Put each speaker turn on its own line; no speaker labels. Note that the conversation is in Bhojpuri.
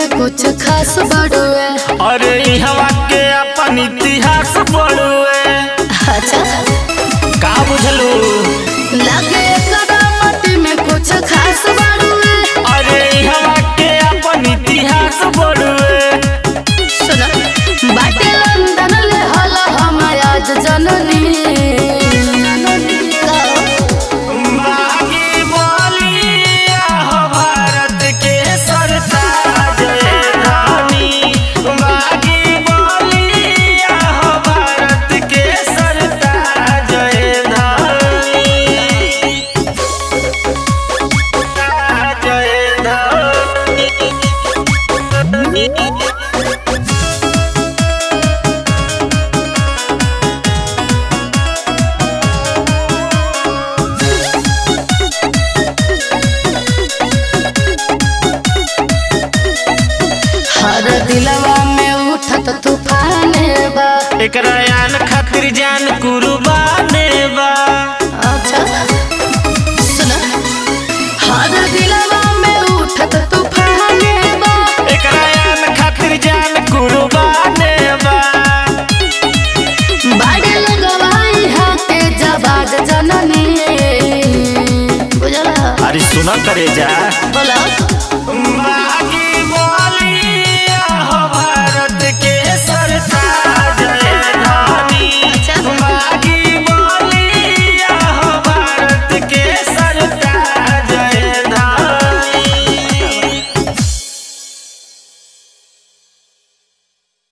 में कुछ खास बड़ुए
अरे इहवा के अपन इतिहास पढ़ुए
अच्छा
का बुझलू
लगे करामत में कुछ खास बड़ुए
अरे इहवा के अपन इतिहास पढ़ुए
सुना बाटे लंदन ले हला हम आज जननी
बागी बोलिया हो भारत के सरताज रानी बागी बोलिया हो भारत के सरताज रानी जय रानी
हर दिलवा में उठत तूफान बा
एकरा यान खातिर जान कुर्बाने बा
अच्छा सुना हर दिलवा में उठत तूफान बा
एकरा यान खातिर जान कुर्बाने बा
बाड़े लगवाई हाथे जबाद जननी बुझला
अरे सुना करे जा